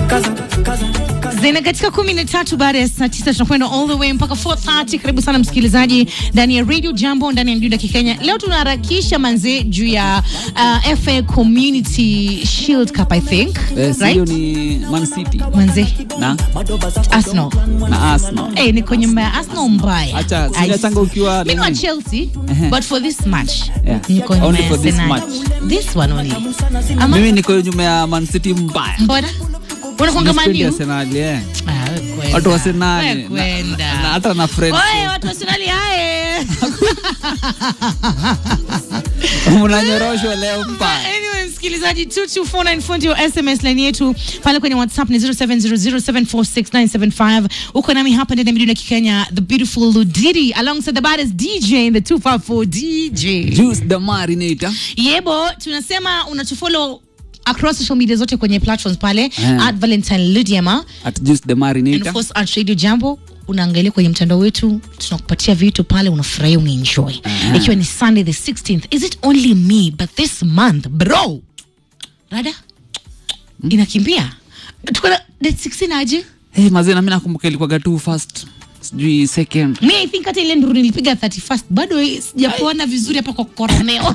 zina katika kumi na tatu baada ya saa tisa tunakwenda all the way mpaka 4:30. Karibu sana msikilizaji ndani ya Radio Jambo ndani ya Mduda Kikenya. Leo tunaharakisha manze juu ya uh, FA Community Shield Cup I think Eh, si hiyo right ni Man City manze na Arsenal na Arsenal. eh ni kwenye mbaya Arsenal mbaya Acha, I- sijachanga ukiwa mimi wa nini? Chelsea Ehe. but for this match Yeah. niko nyuma Only ya for this Arsenal. match. this one only ama Mimi niko nyuma ya Man City mbaya. mbona unakuanga Sipendi Man U Arsenal, yeah. Ah, we kwenda. Watu wa Arsenal, We na- kwenda. na- hata na friends. Oye, watu wa Arsenali haye. Mnanyoroshwa leo mbaya. Anyway, msikilizaji 2249 fundi wa SMS line yetu pale kwenye WhatsApp ni 0700746975. Uko nami hapa ndani ya Miduna Kikenya, the beautiful Ludidi alongside the baddest DJ in the 254 DJ. Juice the Marinator. Yebo, tunasema unachofollow across social media zote kwenye platforms pale Eh. at Valentine Ludiema At Juice the and of Marinator. course at Radio Jambo unaangalia kwenye mtandao wetu, tunakupatia vitu pale, unafurahia unaenjoy. Ikiwa ni Sunday the 16th, is it only me but this month bro, rada inakimbia, tuko na date 16 aje? Hey, mazee na mimi nakumbuka ilikuwa tu first sijui second. Mi I think hata ile nduru nilipiga 31st bado sijapona vizuri hapa kwa koroneo.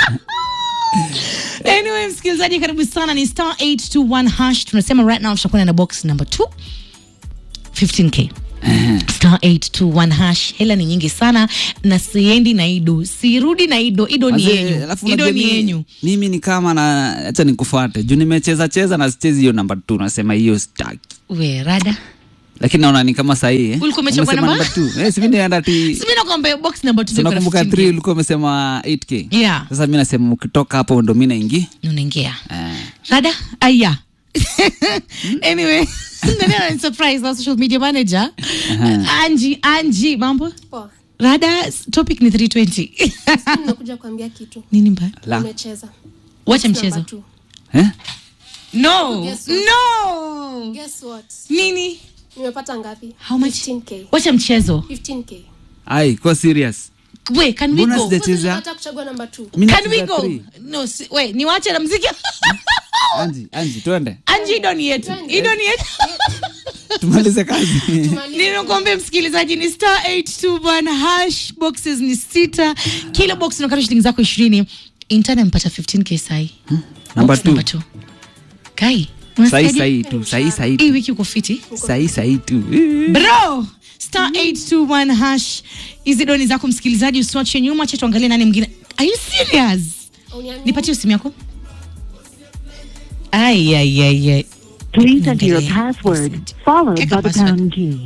Anyway, msikilizaji, karibu sana. Ni star 821 hash. Tunasema right now tutakuwa na box number 2 15k star 821 hash. Hela ni nyingi sana na siendi na Ido, sirudi na Ido. Ido ni Mazee, yenyu, alafu Ido unajua ni mimi- yenyu. Mimi ni kama na acha nikufuate. Juu nimecheza cheza na sichezi hiyo namba 2 nasema hiyo sitaki. We rada, Lakini naona ni kama sahihi. eh? Ulikuwa umechagua Umesema namba? namba 2. Eh, si mimi naenda ti simi nakwambia box number 2 Tunakumbuka 3 ulikuwa umesema 8k. Yeah. Sasa mimi nasema ukitoka hapo ndo mimi naingia. unaingia Eh. rada aya anyway nani ana surprise na social media manager Anji Anji mambo Poa. rada s- topic ni 320 Nimekuja kuambia kitu. nini mbaya La. Nimecheza. wacha Number mchezo two. Eh? no Guess what? no Guess what? nini Nimepata ngapi? How much? 15k. wacha mchezo 15k. Ai, kwa serious. we can we Mbona go sija- Kwanza Cheza. nilipata kuchagua namba 2. Mimi can we nacheza go three. no si, we ni wache na mziki Anji, Anji, twende. Anji ido ni yetu Twende. ido ni yetu Tumalize kazi. nimekuambia msikilizaji ni star 821 hash boxes ni sita kila box unakata shilingi zako ishirini intana mpata 15k sai Number Box two. number two. kai Sahi unasikiaje? sahi tu, sahi sahi hii tu. wiki uko fiti Sahi sahi tu. bro star 821 hash hizi doni zako msikilizaji usiwache nyuma cha tuangalie nani mwingine are you serious Uniamini? nipatie simu yako ay ay ay ay Please enter your Niangalie. password, followed Eka by the password. pound key.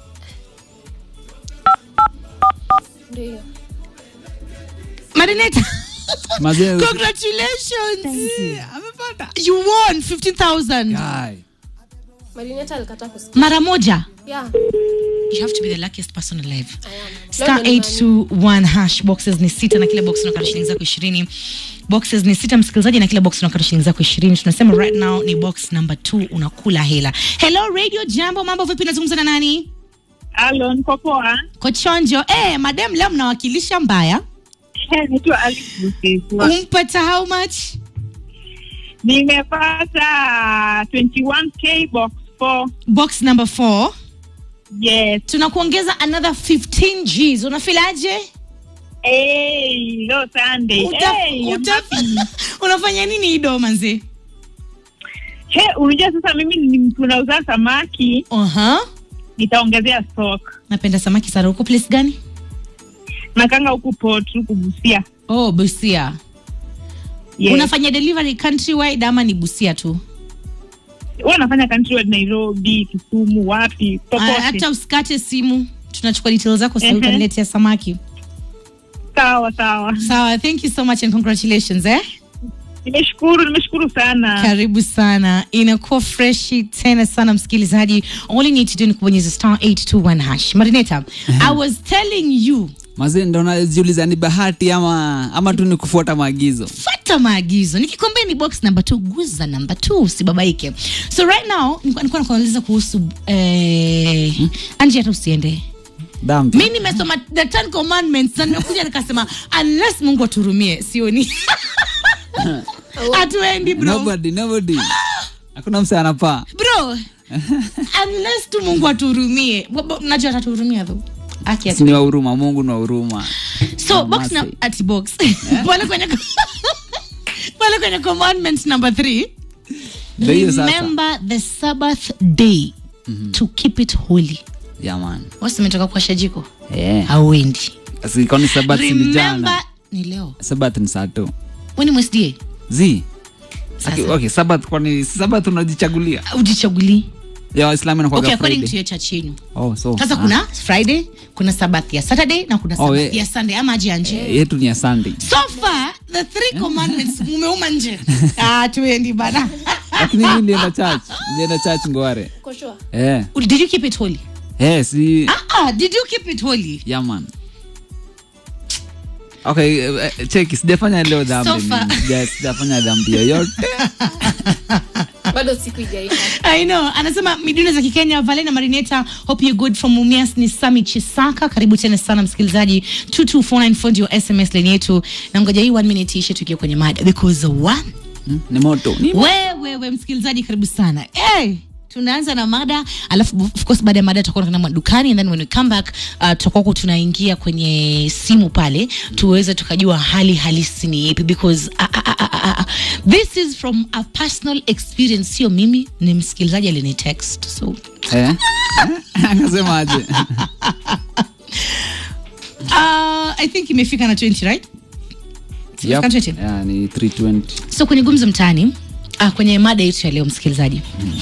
Ndio hiyo. marineta Mazee. congratulations amepata you won 15000 Ai. Marineta alikataa kusikia. mara moja Yeah, you have to be the luckiest person alive I am. star Leo ndo 821 hash boxes ni sita na kila box unakata shilingi zako ishirini boxes ni sita msikilizaji na kila box unakata shilingi zako ishirini tunasema right now ni box number 2 unakula hela hello radio jambo mambo vipi nazungumza na nani Halo, niko poa. kochonjo eh madam leo mnawakilisha mbaya Eh, Naitwa Alice Busiswa. umpata how much Nimepata 21k box 4. box number 4 Yes. tunakuongeza another 15 gs unafilaje Hey, leo Sunday. Uta- Hey, I'm uta- happy. unafanya nini ido manzi He, unajua sasa mimi ni mtu nauza samaki, uh-huh. nitaongezea stock. napenda samaki sana uko place gani Nakanga huku port huku Busia. oh busia Yes. unafanya delivery countrywide ama ni busia tu Wewe unafanya country wide Nairobi, Kisumu, wapi? Ah, Popote. hata usikate simu tunachukua details zako sasa Ehe. utaniletea samaki Sawa sawa. sawa thank you so much and congratulations eh Nimeshukuru, nimeshukuru sana. karibu sana inakuwa freshi tena sana msikilizaji all you need to do ni kubonyeza star 821 hash marineta i was telling you Mazee ndo najiuliza ni bahati ama ama tu ni kufuata maagizo. fata maagizo nikikwambia ni box number two guza number two usibabaike so right now nilikuwa nilikuwa nakuuliza kuhusu eh, anji hata usiende Dhambi. mi nimesoma the ten commandments na nimekuja nikasema unless mungu aturumie sioni hatuendi bro Nobody, nobody. hakuna mse anapaa bro unless tu mungu atuhurumie Bo- bo- najua atatuhurumia tho aki si ni wa huruma mungu ni wa huruma so box na Mercy. ati box pale kwenye pale kwenye commandment number 3 Ndio hiyo sasa. remember the sabbath day to keep it holy yeah, man wasimetoka kuasha jiko eh hauendi Asi, kwani sabat si ni remember jana ni leo sabat ni saa tu weni mwesda zi Sasa. okay, okay, sabat kwani si sabat unajichagulia ujichagulii ya waislamu inakuwaga okay, according to Friday. your church yenu oh, so sasa ah, kuna friday kuna sabath ya saturday na kuna Oh, sabath eh. ya sunday ama aje anje eh, yetu ni ya sunday so far the three commandments mumeuma nje ah, tuendi bana lakini mi nilienda church nilienda church ngware Uko sure? eh did you keep it holy eh si ah, ah, did you keep it holy yeah, man okay eh, eh, cheki sijafanya leo dhambi So far. mimi. Sija- sijafanya dhambi yoyote bado siku ijaisha I know. Anasema midundo za Kikenya Valena Marineta, hope you good from Mumias ni Sami Chisaka. Karibu tena sana msikilizaji. 22494 ndio SMS line yetu. Na ngoja hii 1 minute ishe tukiwa kwenye mada because one Hmm, ni moto ni wewe we, msikilizaji karibu sana. Hey, tunaanza na mada alafu of course baada ya mada tutakuwa tunakwenda madukani and then when we come back uh, tutakuwa huko tunaingia kwenye simu pale tuweze tukajua hali halisi ni ipi because uh, uh, uh, uh, uh, this is from a personal experience sio mimi ni msikilizaji alini text so eh akasema aje uh, i think imefika na 20 right Yep. Imefika na 20? Yeah, ni 320 so kwenye gumzo mtaani uh, kwenye mada yetu ya leo msikilizaji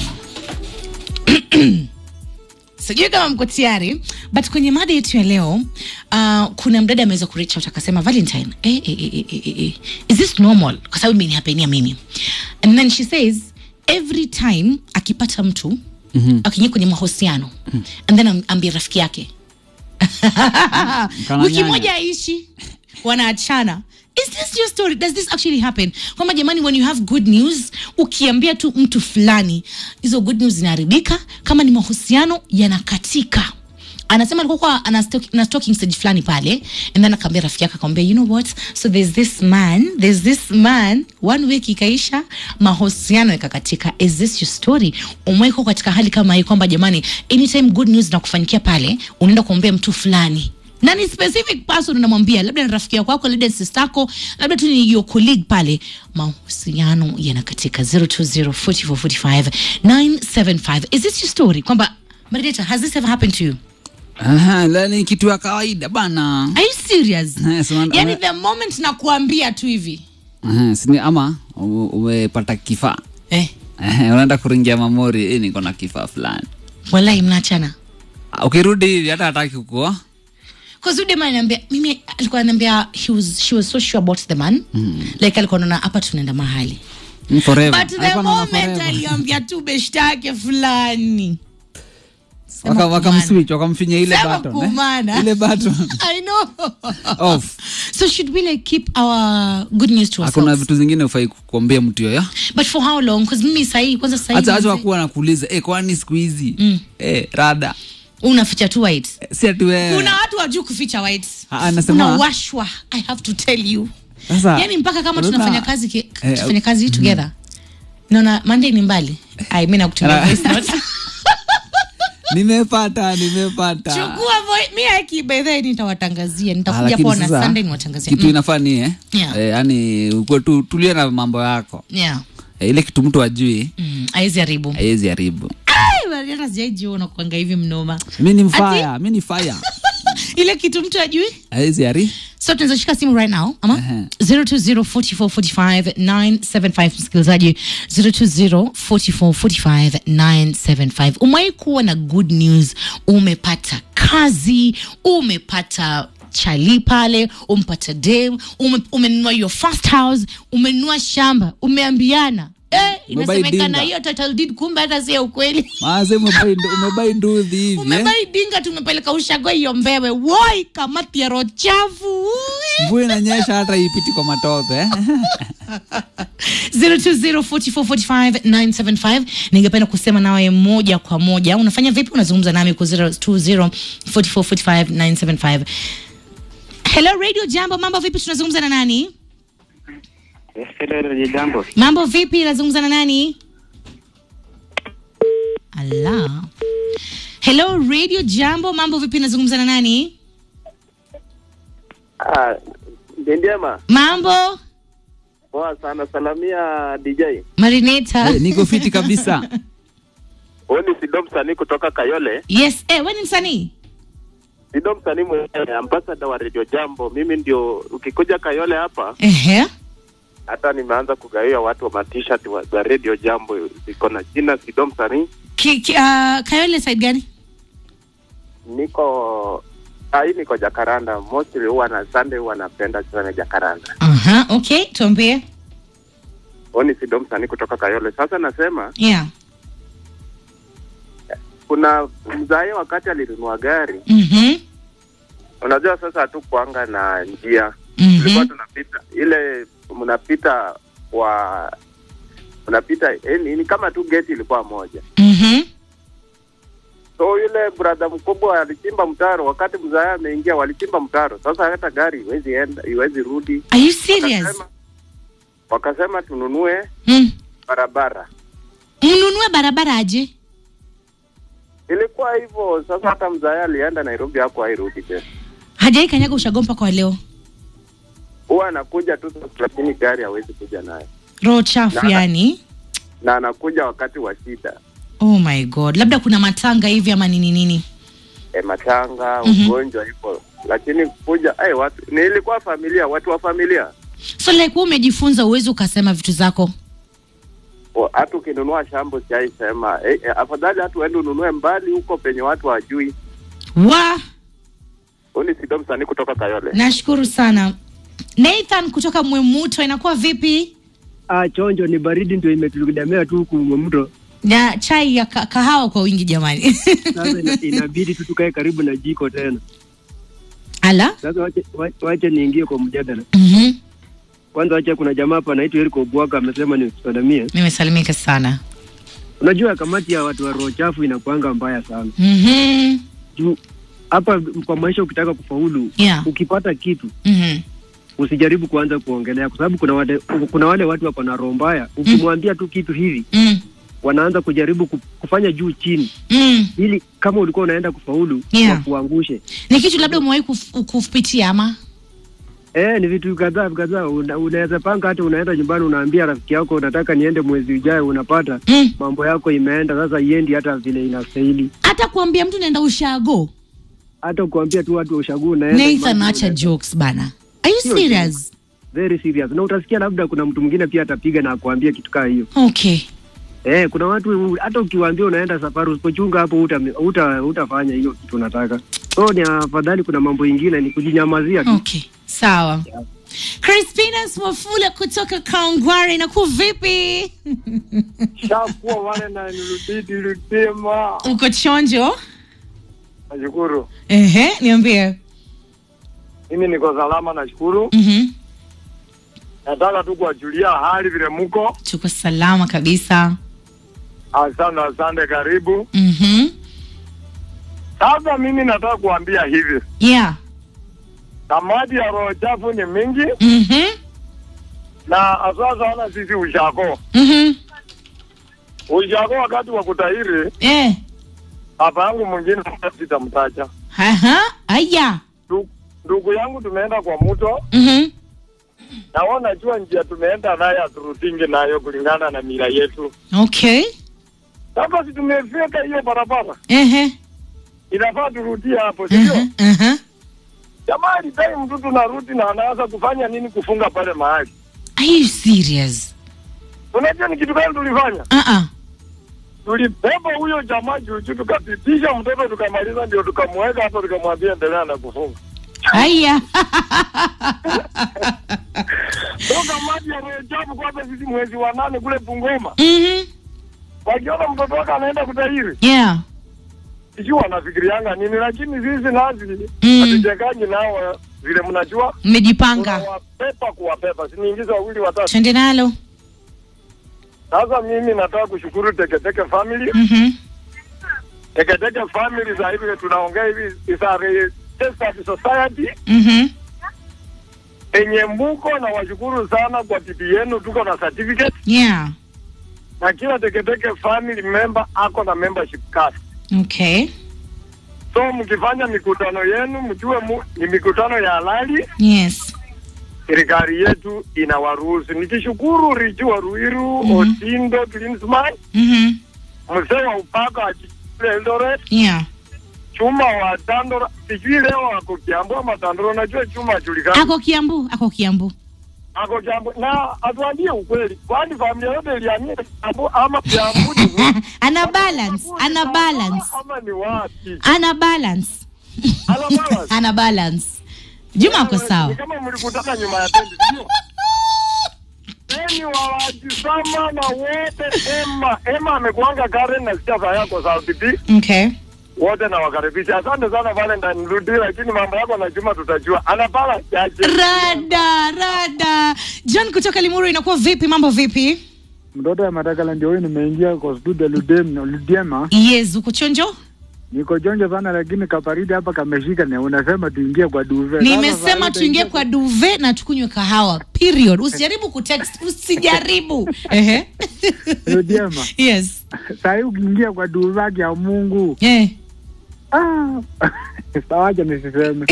sijui kama mko tayari but kwenye mada yetu ya leo uh, kuna mdada ameweza kureach out akasema valentine eh, eh, eh, eh, eh, eh, is this normal kwa sababu imenihapenia mimi and then she says every time akipata mtu mm-hmm. akiingia kwenye mahusiano mm-hmm. and then am- ambie rafiki yake Mkana wiki nyanya. moja aishi wanaachana is this your story does this actually happen kwamba jamani when you have good news ukiambia tu mtu fulani hizo good news zinaharibika kama ni mahusiano yanakatika anasema alikuwa kwa ana stalk- ana stalking stage fulani pale and then akaambia rafiki yake akamwambia you know what so there's this man there's this man one week ikaisha mahusiano yakakatika is this your story umewekwa katika hali kama hii kwamba jamani anytime good news nakufanyikia pale unaenda kuombea mtu fulani na ni specific person unamwambia labda ni rafiki yako wako labda ni sister yako labda tu ni your colleague pale mahusiano yanakatika 0204445975 is this your story kwamba Marineta, has this ever happened to you Aha, la, ni kitu ya kawaida bana are you serious Eh, so wana- yani wana- the moment nakuambia tu hivi Aha, sini ama u- umepata kifaa eh, Eh, unaenda kuringia mamori eh, niko na kifaa fulani walai mnaachana Ah, ukirudi hivi hata hataki kukua kazudema ananiambia mimi alikuwa ananiambia he was, she was so sure about the man mm. like alikuwa naona hapa tunaenda mahali Mm, forever. but the Alikuwa anaona moment forever. aliambia tu beshtake fulani Sema Waka- kumana. wakamswitch wakamfinya ile Sema button, eh? kumana. ile button I know. off so should we like keep our good news to hakuna ourselves vitu zingine ufai kuambia mtu yoyo but for how long because mimi sahii kwanza sahii hata acha mzee- wakuwa nakuuliza eh, kwani siku hizi eh, rada unaficha tu white Eh, si ati wewe kuna watu wajuu kuficha white Ah, anasema- unawashwa i have to tell you Sasa, yani mpaka kama unaona- tunafanya kazi ki, Eh, tufanya kazi together naona monday ni mbali ai mi nakutumia Ana- voice note nimepata nimepata chukua voi- mi aki by the way nitawatangazia Ah, nitakuja lakini pona sasa, sunday niwatangazia kitu Mm, inafaa ni eh? Yeah. eh, yani ukuwe tu tulie na mambo yako yeah eh, ile kitu mtu ajui mm, aizi haribu haiwezi haribu Ai, bali hata sijaijiona kuanga hivi mnoma mi ni mfaya mi ni fire ile kitu mtu ajui haiwezi hari so tunaweza shika simu right now ama Ehe. 0204445975 msikilizaji 0204445975 umewahi kuwa na good news umepata kazi umepata chali pale umepata dem ume, umenunua your first house umenunua shamba umeambiana Eh, inasemekana dinga. hiyo title deed kumbe hata si ya ukweli maase umebai ndu- umebai nduthi hivi eh? umebai dinga tumepeleka ushago hiyo mbewe woi kamati ya roho chafu Ui. mvua inanyesha hata ipiti kwa matope eh? 0204445975 ningependa kusema nawe moja kwa moja unafanya vipi unazungumza nami kwa 0204445975 hello radio jambo mambo vipi tunazungumza na nani Hello, jambo. mambo vipi nazungumza na nani ala hello radio jambo mambo vipi nazungumza na nani Ah, Ndema, mambo poa sana. Salamia DJ. marineta Eh, niko fiti kabisa Huyu ni Sido msanii kutoka Kayole. yes eh, we ni msanii Sido msanii mwenyewe, ambassador wa Radio Jambo. Mimi ndio, ukikuja Kayole hapa, Ehe. hata nimeanza kugawia watu wa matishat wa za Radio Jambo, ziko na jina Sido msanii. Ki, ki, uh, kayole side gani Niko ai, niko Jakaranda. Mostly huwa na Sunday huwa napenda sana Jakaranda. Aha, okay tuambie Huyu ni Sido msanii kutoka Kayole. Sasa nasema yeah kuna mzae wakati alinunua gari, Mhm. unajua sasa hatukuanga na njia tulikuwa Mhm. tunapita ile mnapita wa mnapita yani, ni kama tu geti ilikuwa moja Mhm. so yule brother mkubwa alichimba mtaro wakati mzaa ameingia walichimba mtaro sasa hata gari iwezi enda iwezi rudi Are you serious? wakasema, wakasema tununue Mm. barabara Mnunue barabara aje? ilikuwa hivyo sasa hata mzaa alienda nairobi hapo hairudi tena Hajai kanyaga ushagompa kwa leo. huwa anakuja tu sasa, lakini gari hawezi kuja naye Roho chafu Na- yani. na anakuja wakati wa shida Oh my god. Labda kuna matanga hivi ama nini nini. e, matanga Mhm. ugonjwa hivyo lakini kuja ay, watu nilikuwa familia watu wa familia So like wewe umejifunza uwezi ukasema vitu zako. O, hata ukinunua shambo siaisema eh, eh, afadhali hatu uende ununue mbali huko penye watu wajui Wa, huu ni sido msanii kutoka kayole nashukuru sana. Nathan kutoka Mwemuto inakuwa vipi? Ah, chonjo ni baridi ndio imetudamea tu huku mto. Na chai ya ka kahawa kwa wingi jamani. Sasa ina, inabidi tu tukae karibu na jiko tena. Ala? Sasa wache, wa- wache niingie kwa mjadala. Mhm. Kwanza wacha, kuna jamaa hapa anaitwa Eriko Bwaka amesema ni usalamie. Nimesalimika sana. Unajua kamati ya watu wa roho chafu inakuanga mbaya sana Mhm. juu hapa kwa maisha, ukitaka kufaulu Yeah. ukipata kitu Mhm. usijaribu kuanza kuongelea, kwa sababu kuna wale, kuna wale watu wako na roho mbaya. Ukimwambia tu kitu hivi, Mm. wanaanza kujaribu ku- kufanya juu chini, Mm. ili kama ulikuwa unaenda kufaulu Yeah. wakuangushe. Ni kitu labda umewahi kuf- kupitia ama? Eh, ni vitu kadhaa kadhaa. Una, unaweza panga hata unaenda nyumbani, unaambia rafiki yako unataka niende mwezi ujao, unapata Mm. mambo yako imeenda sasa, iendi hata vile inastahili. Hata kuambia mtu naenda ushago. Hata kuambia tu watu wa ushagu unaenda Nathan imagine acha unaenda. jokes bana. Are you Sio serious? very serious, na utasikia labda kuna mtu mwingine pia atapiga na akuambia kitu kaa hiyo. Okay. Eh, kuna watu hata ukiwaambia unaenda safari, usipochunga hapo uta, uta, utafanya hiyo kitu unataka. So ni afadhali, kuna mambo ingine ni kujinyamazia tu. Okay. Sawa. Crispina Swafula kutoka Kangware inakuwa vipi? shakuwa wale na nirudidi rudima Uko chonjo? nashukuru Ehe, niambie. mimi niko salama nashukuru Mhm. nataka tu kuwajulia hali vile muko Tuko salama kabisa. asante asante karibu Mhm. sasa mimi nataka kuambia hivi Yeah. kamati ya roho chafu ni mingi Mhm. na hasa sana sisi ushako Mhm. ushako wakati wa kutahiri Eh. hapa yangu mwingine sitamtaja Aha. Aya. Ndu- ndugu yangu tumeenda kwa mto Mhm. na wao najua njia tumeenda nayo haturutingi nayo kulingana na mila yetu Okay. sasa si tumefika hiyo barabara Ehe. inafaa turudie hapo sindio Mhm. Mhm. jamaa alitai mtu tunarudi na anaanza kufanya nini kufunga pale mahali Are you serious? unajua ni kitu gani tulifanya Uh-uh. tulibeba huyo jamaa juujuu tukapitisha mtoto tukamaliza ndio tukamweka hapo tukamwambia endelea na kufunga Aya. so kamati ya rejabu kwanza sisi mwezi wa nane kule Bungoma Mhm. wakiona mtoto wake anaenda kutahiri Yeah. sijui wanafikirianga nini lakini sisi nazi Mm. hatujenganyi nao vile mnajua Mmejipanga. tunawapepa kuwapepa siniingiza wawili watatu Twende nalo. sasa mimi nataka kushukuru teketeke family Mhm. teketeke family za hivi tunaongea hivi is a registered society Mhm. enye mbuko na washukuru sana kwa tipi yenu tuko na certificate Yeah. na kila teketeke family member ako na membership card. Okay. So mkifanya mikutano yenu mjue mu, ni mikutano ya halali, Yes. serikali yetu inawaruhusu. Nikishukuru Riju wa Ruiru, Mhm. Otindo Klinsman, Mhm. mzee wa upaka wa Chile Eldoret, Yeah. Chuma wa Dandora, sijui leo ako Kiambu ama Dandora, najua Chuma ajulikana Ako Kiambu, ako Kiambu. ako Kiambu, na atuambie ukweli, kwani familia yote ilihamia Kiambu ama Kiambu ni ana balance, ana balance. ama ni wapi? Ana balance. Ana balance? ana balance. Juma ako Ni sawa. kama mlikutana nyuma ya tendi, sio? Eni wawajisama na wote Emma. Emma amekuanga Karen na sikia saa yako South B. Okay. Wote na wakaribisha. Asante sana Valentine Rudi, lakini mambo yako na Juma tutajua. Ana pala chache. Rada, rada. John kutoka Limuru inakuwa vipi? Mambo vipi? Mtoto ya Matakala ndio huyu, nimeingia kwa studio Ludem, Ludiema. Yes, uko chonjo? Niko jonjo sana, lakini kaparidi hapa kameshika, na unasema tuingie kwa duve. Nimesema tuingie kwa duve na tukunywe kahawa. Period. Usijaribu kutext, usijaribu. Ehe. Ludiema. Yes. Saa hii ukiingia kwa duve haki ya Mungu. Eh. Ah. Sawaja nisiseme.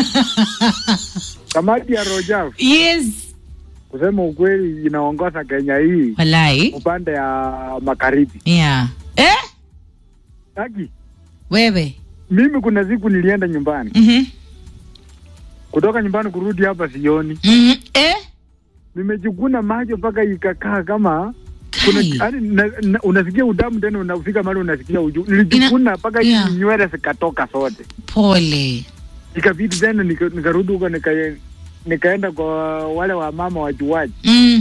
Kamati ya Rojaf Yes. kusema ukweli inaongoza Kenya hii Walai. upande ya magharibi. Yeah. Eh? Haki. Wewe. Mimi kuna siku nilienda nyumbani. Mhm. Kutoka nyumbani kurudi hapa sioni. Mhm. Eh? Nimejikuna macho mpaka ikakaa kama kuna Kai. yani, na, na, unasikia udamu tena unafika mahali unasikia uju. Nilijikuna mpaka yeah. nywele zikatoka zote. Pole. Ikabidi tena nika- nikarudi huko nika, nikaenda kwa wale wa mama wajuaji Mm.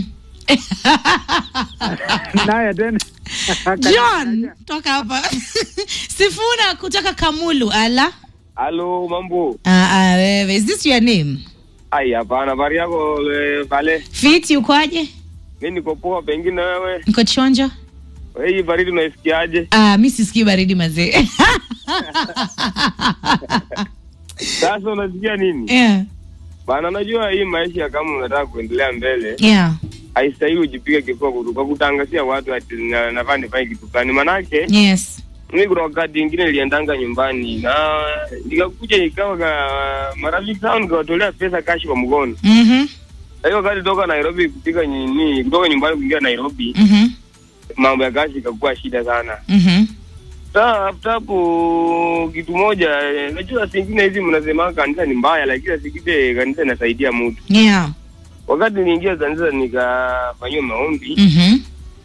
naye tena John, toka hapa. Sifuna kutoka Kamulu. Ala. Halo, mambo. Ah, ah, wewe. Is this your name? Ai, hapana, habari yako eh, pale? Fiti ukoaje? Mimi niko poa, pengine wewe. Niko chonjo? Hii baridi unaisikiaje? Ah, mi sisikii baridi mazee. Sasa unasikia nini? yeah. Bana, najua hii maisha kama unataka kuendelea mbele, Yeah. haistahili ujipige kifua kutu- kwa kutangazia watu ati na- nafaa nifanye kitu fulani. Manake Yes. mimi kuna wakati ingine niliendanga nyumbani na nikakuja ikawa ka marafiki zangu nikawatolea pesa kashi kwa mkono. Mhm. Na hiyo wakati toka Nairobi kupiga nini, kutoka nyumbani kuingia Nairobi, Mhm. mambo ya kashi ikakuwa shida sana. Mhm. Sasa after hapo kitu moja, eh, najua singine hizi mnasema kanisa ni mbaya, lakini sikite kanisa inasaidia mtu. Yeah. Wakati niliingia kanisa nikafanyiwa maombi, Mhm.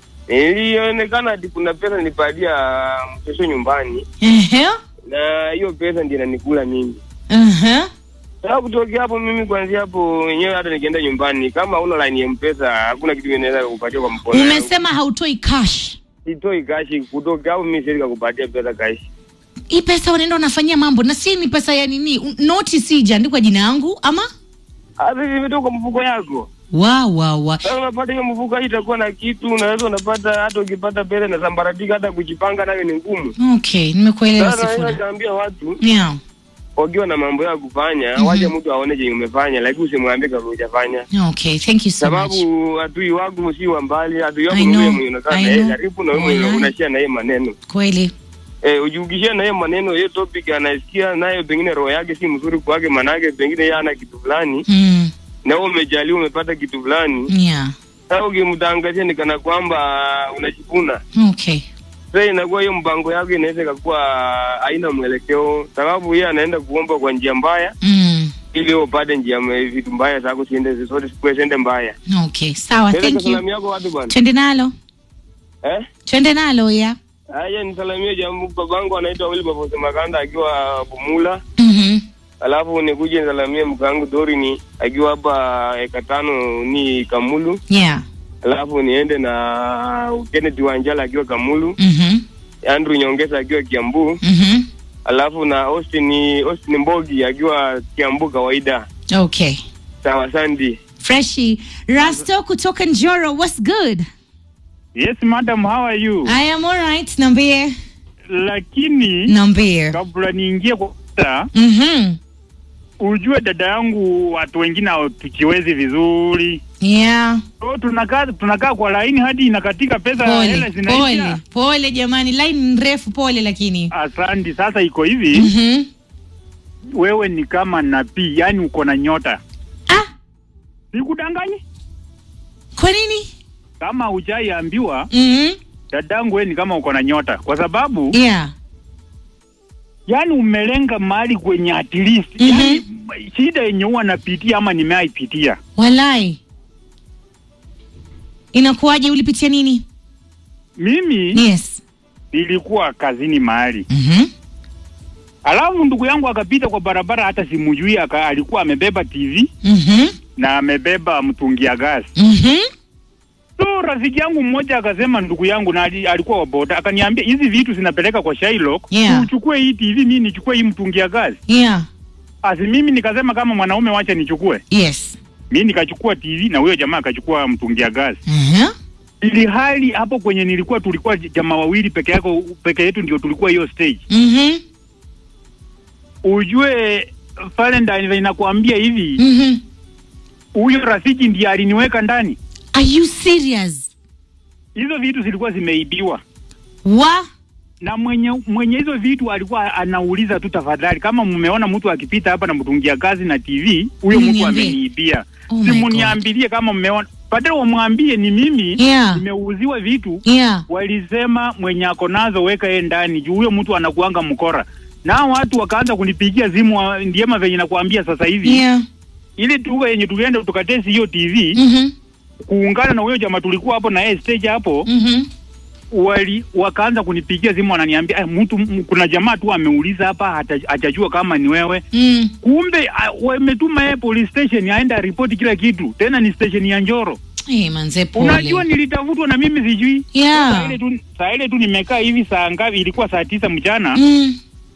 ilionekana ati kuna pesa nilipatia mtoto nyumbani, Ehe. na hiyo pesa ndio inanikula mimi. Ehe. Sasa kutokea hapo mimi kuanzia hapo wenyewe hata nikienda nyumbani kama una line ya mpesa hakuna kitu inaweza kupatia kwa mkono. yangu. Umesema hautoi cash. sitoi kashi kutoka hapo mimi siwezi kukupatia pesa kashi. Hii pesa unaenda unafanyia mambo na si ni pesa ya nini? Un- Noti si ijaandikwa jina yangu ama? Hata imetoka mfuko yako. Wa wa wa. Sasa unapata hiyo mfuko hii itakuwa na kitu, unaweza unapata hata ukipata pesa na sambaratika, hata kujipanga nayo ni ngumu. Okay, nimekuelewa Sasa naweza Sifuna. kaambia watu Yeah. wakiwa na mambo ya kufanya Mhm. waje mtu aone chenye umefanya, lakini usimwambie kama hujafanya, Okay, thank you so much. sababu adui wako si wa mbali, adui wako I ni wewe know, mwenye unakaa I na yeye know. karibu na wewe mwenye Walai. unashia na yeye maneno Kweli. eh, ujiugishia na yeye maneno, hiyo topic anasikia nayo, pengine roho yake si mzuri kwake, manake pengine yeye ana kitu fulani Mm. na wewe umejaliwa umepata kitu fulani Yeah. sasa ukimtangazia ni kana kwamba unajivuna Okay. sasa inakuwa hiyo mpango yako inaweza ikakuwa haina mwelekeo sababu yeye anaenda kuomba kwa njia mbaya Mm. ili wewe upate njia m- vitu mbaya zako siende zote siende mbaya Okay, sawa, Naweza thank you. kusalamia yako watu bwana Twende nalo. eh Twende nalo ya. haya nisalamie jamu babangu anaitwa Wilberforce Makanda akiwa Bumula Mhm. alafu nikuje nisalamie mkangu Dorini akiwa hapa eka tano ni Kamulu Yeah. alafu niende na Kenneth Wanjala akiwa Kamulu Mhm. Andrew Nyongesa akiwa Kiambu Mhm. alafu na Austin Austin Mbogi akiwa Kiambu kawaida. Okay. Sawa Sandi. Freshi. Rasto kutoka Njoro, what's good? Yes, madam, how are you? I am alright, niambie. Lakini Niambie. kabla niingie kwa kota, Mhm. ujue dada yangu, watu wengine hawatukiwezi vizuri. yeah so tunakaa tunakaa kwa laini hadi inakatika pesa pole hela pole zinaisha pole jamani line ni refu pole lakini asante sasa iko hivi Mhm. wewe ni kama nabii yani uko na nyota ah sikudanganye kwa nini kama hujaiambiwa Mhm. dadangu wewe ni kama uko na nyota kwa sababu yeah yani umelenga mahali kwenye at least Mhm. yani, shida yenye huwa napitia ama nimeaipitia walai inakuwaje ulipitia nini mimi yes nilikuwa kazini mahali Mhm. alafu ndugu yangu akapita kwa barabara hata simujui aka, alikuwa amebeba tv Mhm. na amebeba mtungia gasi Mhm. so rafiki yangu mmoja akasema ndugu yangu na ali- alikuwa wa boda akaniambia hizi vitu zinapeleka kwa Shylock Yeah. uchukue hii tv mimi nichukue hii mtungia gasi yeah asi mimi nikasema kama mwanaume wacha nichukue yes mi nikachukua tv na huyo jamaa akachukua mtungia gasi Mhm. ili hali hapo kwenye nilikuwa tulikuwa jamaa wawili peke yako peke yetu ndio tulikuwa hiyo stage Mhm. ujue Valentine inakuambia hivi Mhm. huyo rafiki ndiye aliniweka ndani are you serious hizo vitu zilikuwa zimeibiwa wa na mwenye mwenye hizo vitu alikuwa anauliza tu tafadhali kama mmeona mtu akipita hapa na mtungia kazi na tv huyo mtu Mniambie. ameniibia Oh my simuniambilie kama mmeona badala wamwambie ni mimi Yeah. nimeuziwa vitu yeah walisema mwenye ako nazo weka yeye ndani juu huyo mtu anakuanga mkora na watu wakaanza kunipigia simu wa- ndiema venye nakuambia sasa hivi yeah ile tuga yenye tulienda tukatesi hiyo tv Mhm. kuungana na huyo jamaa tulikuwa hapo na yeye stage hapo Mhm. wali wakaanza kunipigia simu wananiambia "Eh, mtu m- kuna jamaa tu ameuliza hapa hata- hajajua kama ni wewe Mm. kumbe ah, wametuma yeye police station aenda ripoti kila kitu tena ni station ya Njoro Eh, manze pole unajua nilitafutwa na mimi sijui Yeah. saa ile tu saa ile tu nimekaa hivi saa ngapi ilikuwa saa tisa mchana Mm.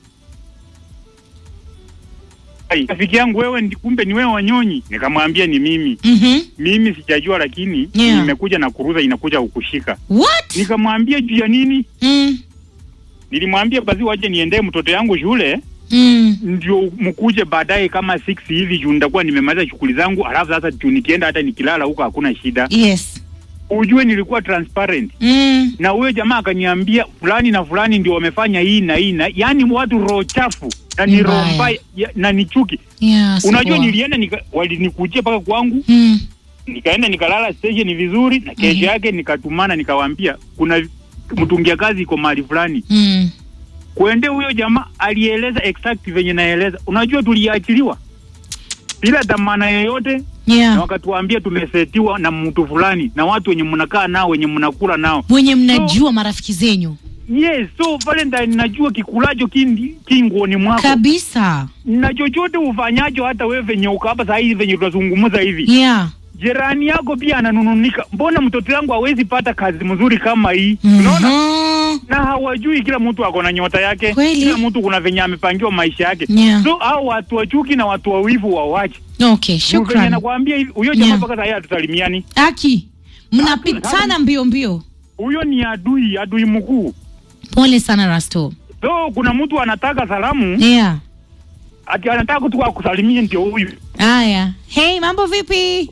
Ai, rafiki yangu wewe ndi- kumbe ni wewe wanyonyi nikamwambia ni mimi Mhm. mimi sijajua lakini Yeah. nimekuja na kuruza inakuja kukushika what nikamwambia juu ya nini mm. nilimwambia basi waje niendee mtoto yangu shule Mm. ndio mkuje baadaye kama 6 hivi juu nitakuwa nimemaliza shughuli zangu alafu sasa juu nikienda hata nikilala huko hakuna shida yes ujue nilikuwa transparent mm. na huyo jamaa akaniambia fulani na fulani ndio wamefanya hii na hii na yaani watu roho chafu na ni roho Mbaya. mbaya ya- na ni chuki yeah unajua sawa. nilienda nika, walinikujia mpaka kwangu mm. nikaenda nikalala station vizuri na kesho Mhm. yake nikatumana nikawaambia kuna mtungia kazi iko mahali fulani Mm. kuende huyo jamaa alieleza exact venye naeleza unajua tuliachiliwa bila dhamana yoyote na yeah wakatuambia tumesetiwa na mtu fulani na watu wenye mnakaa nao wenye mnakula nao mwenye mnajua marafiki zenyu yes so valentine najua kikulacho kindi kinguoni mwako kabisa na chochote ufanyacho hata wewe venye uko hapa saa hizi venye tunazungumza hivi yeah jirani yako pia ananununika mbona mtoto yangu hawezi pata kazi mzuri kama hii unaona Mhm. na hawajui kila mtu ako na nyota yake Kweli. kila mtu kuna venye amepangiwa maisha yake Yeah. so au watu wa chuki na watu wa wivu wawache okay Juu venye shukran nakwambia hivi huyo jamaa Yeah. mpaka sahii hatusalimiani aki mnapitana mbio mbio huyo ni adui adui mkuu pole sana rasto so kuna mtu anataka salamu yeah ati anataka tu akusalimie ndio huyu haya hey mambo vipi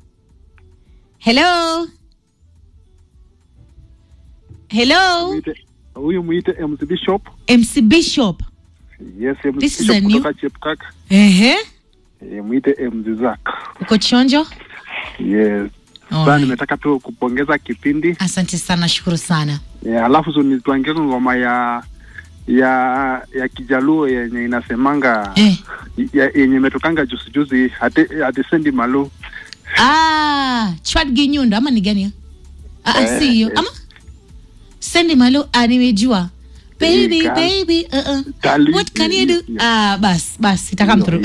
hello hello Mwite- huyu mwite MC Bishop. mc bishop Yes, MC This is Bishop a new- kutoka Chepkak. ehe Eh, mwite MC Zack. uko chonjo Yes. Sasa Alright. nimetaka tu kupongeza kipindi. asante sana shukuru sana Eh, alafu so nituangie ngoma ya ya ya Kijaluo yenye inasemanga eh. ya, yenye imetokanga juzi juzi hati hati sendi malu. ah, chwad ginyundo ama ni gani hiyo? ah, ah, Eh, si hiyo eh. ama sendi malo ah, nimejua baby Ika- baby uh -uh. Tali- what can you do hiyo, hiyo. ah, bas bas itakam through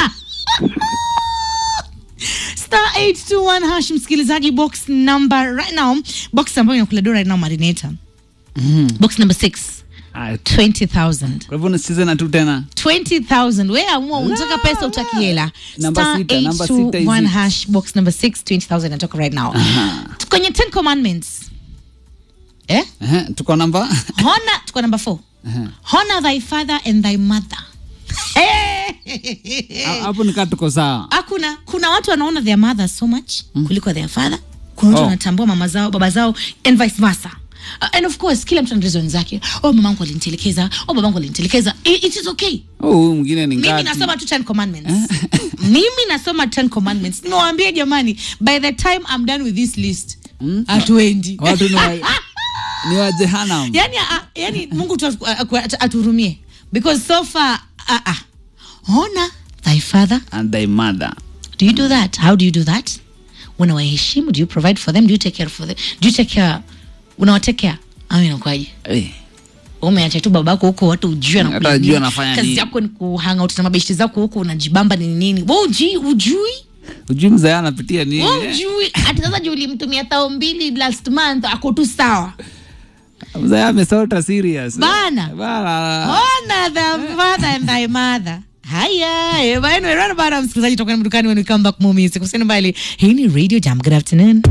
star 821 hash msikilizaji box number right now box ambayo inakula do right now marineta Mhm. box number 6 Ah, 20000 kwa hivyo nisicheze na tu tena 20000 we amua unataka pesa utaki hela Namba star sita, namba sita 821 hizi. hash box number 6 20000 inatoka right now kwenye 10 commandments eh Ehe, tuko namba honor tuko number 4 honor thy father and thy mother Eh! Ha- hapo nikaa tuko sawa hakuna kuna watu wanaona their mother so much kuliko their father kuna watu Oh. wanatambua mama zao baba zao and vice versa Uh, and of course kila mtu ana reason zake oh mamangu alinitelekeza oh babangu alinitelekeza it, it is okay Oh, huyu mwingine ni mimi ngati nasoma tu 10 commandments mimi nasoma 10 commandments niwaambie jamani by the time i'm done with this list hatuendi watu ni wa, ni wa jehanam yani, a, yani mungu tu atu- atu- atu- atuhurumie because so far uh, uh, honor thy father and thy mother do you do that how do you do that unawaheshimu do you provide for them do you take care for them do you take care unawatake care au inakwaje Eh, umeacha tu babako huko watu ujui Hata anakula hujui nini. anafanya kazi nini. yako ni kuhanga out na mabeshte zako huko unajibamba ni nini we uji ujui ujui mzee anapitia nini we ujui hata sasa juu ulimtumia tao mbili last month ako tu sawa mzee amesota serious Bana. Bana. honor the father and thy mother haya eh, bwana, anyway, right about now, msikilizaji toka madukani when we come back more music usiende mbali hii ni radio jam good afternoon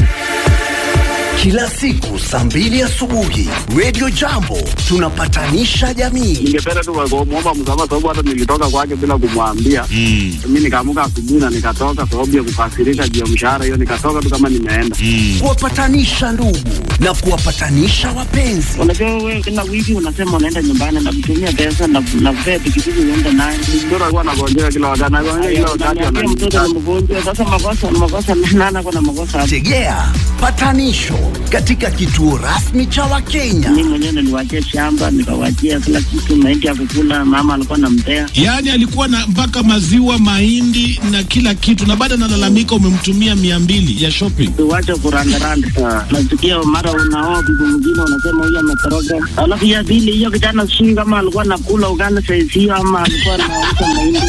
Kila siku saa mbili asubuhi Radio Jambo tunapatanisha jamii. ningependa tu kumwomba msamaha sababu hata nilitoka kwake bila kumwambia Mm. mi nikaamuka asubuhi na nikatoka sababu ya kukasirika juu ya mshahara hiyo nikatoka tu kama nimeenda Kuwapatanisha ndugu na kuwapatanisha wapenzi. Unajua wewe kila wiki unasema unaenda nyumbani na kutumia pesa na na kupea pikipiki uende naye. mtoto alikuwa anagonjeka kila wakati anagonjeka kila wakati Unaniambia mtoto ni mgonjwa. Sasa makosa makosa nana kuna makosa hapo. Tegea patanisho katika kituo rasmi cha Wakenya. Mimi mwenyewe niliwachia shamba nikawachia kila kitu, mahindi ya kukula, mama alikuwa anampea. Yaani alikuwa na mpaka maziwa, mahindi na kila kitu, na baada analalamika umemtumia mia mbili ya shopping. Uwache kurandaranda. Nasikia mara unaoa bibi mwingine unasema huyu ametoroka. Alafu ya pili hiyo kijana sijui kama alikuwa anakula ugali saizi hiyo ama alikuwa anauza mahindi.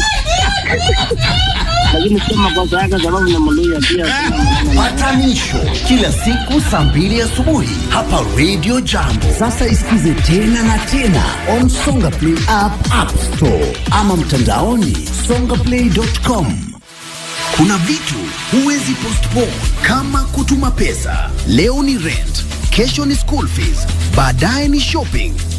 Lakini sio makosa yake sababu ni Mluya pia. Patanisho kila siku saa mbili asubuhi hapa Radio Jambo. Sasa isikize tena na tena on Songa Play app, App Store ama mtandaoni songaplay.com. Kuna vitu huwezi postpone kama kutuma pesa. Leo ni rent, kesho ni school fees, baadaye ni shopping